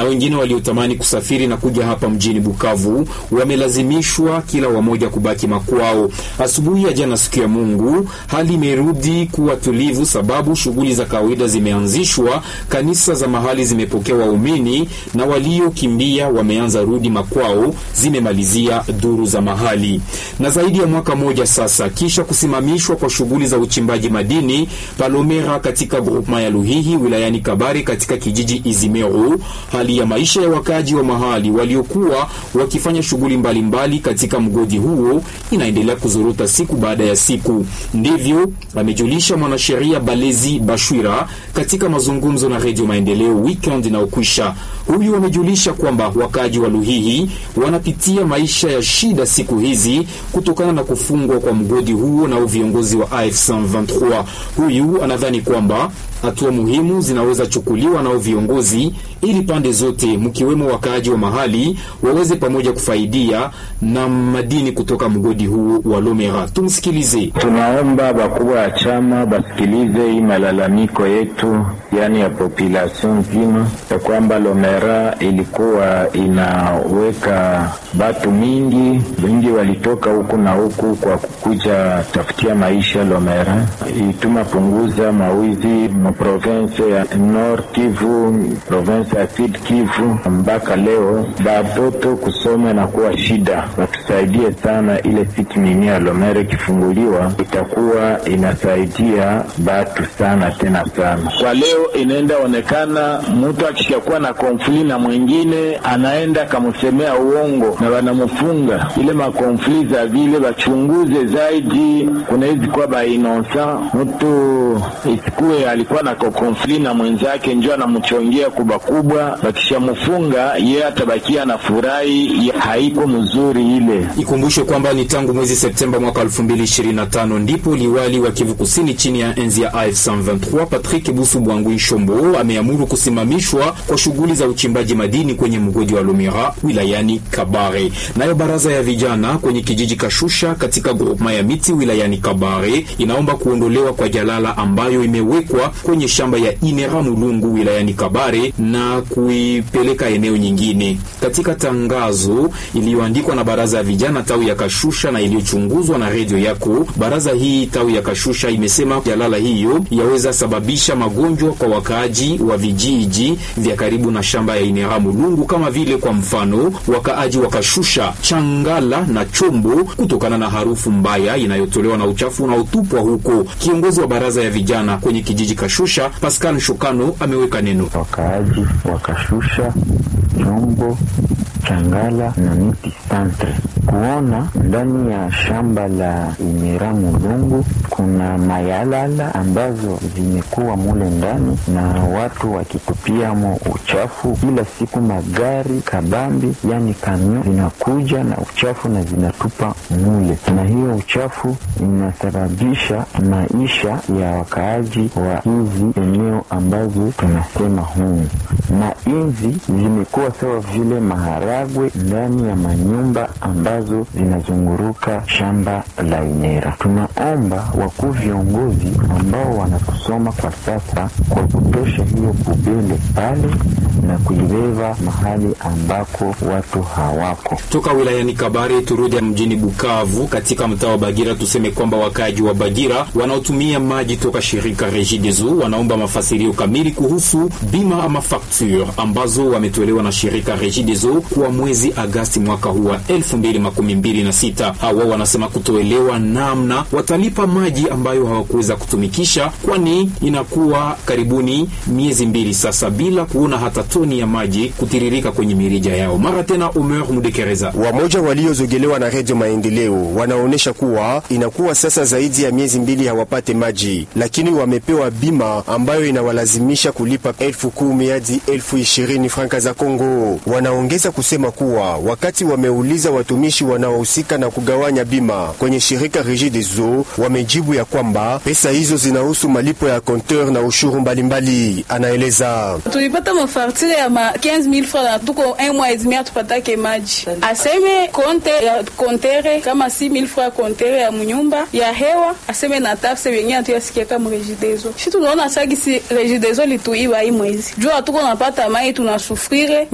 na wengine waliotamani kusafiri na kuja hapa mjini Bukavu wamelazimishwa kila wamoja kubaki makwao. Asubuhi ya jana, siku ya Mungu, hali imerudi kuwa tulivu, sababu shughuli za kawaida zimeanzishwa. Kanisa za mahali zimepokea waumini na waliokimbia wameanza rudi makwao, zimemalizia duru za mahali. Na zaidi ya mwaka moja sasa kisha kusimamishwa kwa shughuli za uchimbaji madini Palomera katika groupema ya Luhihi wilayani Kabare katika kijiji Izimero, hali ya maisha ya wakaji wa mahali waliokuwa wakifanya shughuli mbalimbali katika mgodi huo inaendelea kuzorota siku baada ya siku. Ndivyo amejulisha mwanasheria Balezi Bashwira katika mazungumzo na Redio Maendeleo weekend inayokwisha. Huyu amejulisha kwamba wakaji wa Luhihi wanapitia maisha ya shida siku hizi kutokana na kufungwa kwa mgodi huo na viongozi wa AFC 23. Huyu anadhani kwamba hatua muhimu zinaweza chukuliwa nao viongozi ili pande zote mkiwemo wakaaji wa mahali waweze pamoja kufaidia na madini kutoka mgodi huu wa Lomera. Tumsikilize. Tunaomba wakubwa ya chama basikilize hii malalamiko yetu, yani ya population nzima, ya kwamba Lomera ilikuwa inaweka batu mingi wengi, walitoka huku na huku kwa kukuja tafutia maisha Lomera, ituma punguza mawizi province ya Nord Kivu, province ya Sud Kivu. Mpaka leo batoto kusoma na kuwa shida, watusaidie sana. Ile siti mini ya Lomere ikifunguliwa itakuwa inasaidia batu sana tena sana. Kwa leo inaenda onekana mtu akishakuwa na konfli na mwingine anaenda kamsemea uongo na wanamufunga. Ile makonfli za vile wachunguze zaidi, kuna hizi kuwa bainonsa mtu isikuwe alikuwa na konfli na mwenzake njo anamchongea kubwa kubwa, wakishamfunga ye atabakia na furahi, haiko mzuri ile. Ikumbushe kwamba ni tangu mwezi Septemba mwaka 2025 ndipo liwali wa Kivu Kusini chini ya enzi ya AFC 23 Patrick Busu Bwangwi Shombo ameamuru kusimamishwa kwa shughuli za uchimbaji madini kwenye mgodi wa Lumira wilayani Kabare. Nayo baraza ya vijana kwenye kijiji Kashusha katika grupema ya miti wilayani Kabare inaomba kuondolewa kwa jalala ambayo imewekwa kwenye shamba ya Inera Mulungu wilayani Kabare na kuipeleka eneo nyingine. Katika tangazo iliyoandikwa na baraza ya vijana tawi ya Kashusha na iliyochunguzwa na redio yako, baraza hii tawi ya Kashusha imesema jalala hiyo yaweza sababisha magonjwa kwa wakaaji wa vijiji vya karibu na shamba ya Inera Mulungu, kama vile kwa mfano wakaaji wa Kashusha, Changala na Chombo, kutokana na harufu mbaya inayotolewa na uchafu unaotupwa huko. Kiongozi wa baraza ya vijana kwenye kijiji Kashusha Pascal Shukano ameweka neno. Wakaaji wakashusha Chombo, Changala na miti santre kuona ndani ya shamba la Imera Mulungu kuna mayalala ambazo zimekuwa mule ndani na watu wakitupiamo uchafu kila siku. Magari kabambi, yani kamio, zinakuja na uchafu na zinatupa mule, na hiyo uchafu inasababisha maisha ya wakaaji wa hizi eneo ambazo tunasema humu, na inzi zimekuwa sawa vile maharagwe ndani ya manyumba ambazo zinazunguruka shamba la Inera. Tunaomba wakuu viongozi ambao wanatusoma kwa sasa kwa kutosha hiyo bubele pale na kuibeba mahali ambako watu hawako. Toka wilayani Kabare turudi mjini Bukavu, katika mtaa wa Bagira. Tuseme kwamba wakaaji wa Bagira wanaotumia maji toka shirika Regideso wanaomba mafasirio kamili kuhusu bima ama facture ambazo wametolewa na shirika Regideso kwa mwezi Agasti mwaka huu wa 2026. Hawa wanasema kutoelewa namna watalipa maji ambayo hawakuweza kutumikisha, kwani inakuwa karibuni miezi mbili sasa bila kuona hata toni ya maji kutiririka kwenye mirija yao. Mara tena, Omer Mudekereza, wamoja waliozogelewa na Redio Maendeleo wanaonyesha kuwa inakuwa sasa zaidi ya miezi mbili hawapate maji, lakini wamepewa bima ambayo inawalazimisha kulipa elfu kumi hadi elfu ishirini franka za Kongo. Wanaongeza kusema kuwa wakati wameuliza watumishi wanaohusika na kugawanya bima kwenye shirika Regideso, wamejibu ya kwamba pesa hizo zinahusu malipo ya konteur na ushuru mbalimbali. Anaeleza tulipata mafartire ya ma 15000 francs na tuko un mois et demi atupatake maji, aseme konte ya kontere kama 6000 francs kontere ya munyumba ya hewa, aseme na tafse wenye atuyasikia kama Regideso. Shi tunaona sagisi Regideso lituiba hii mwezi juu atuko napata mai tunasufrire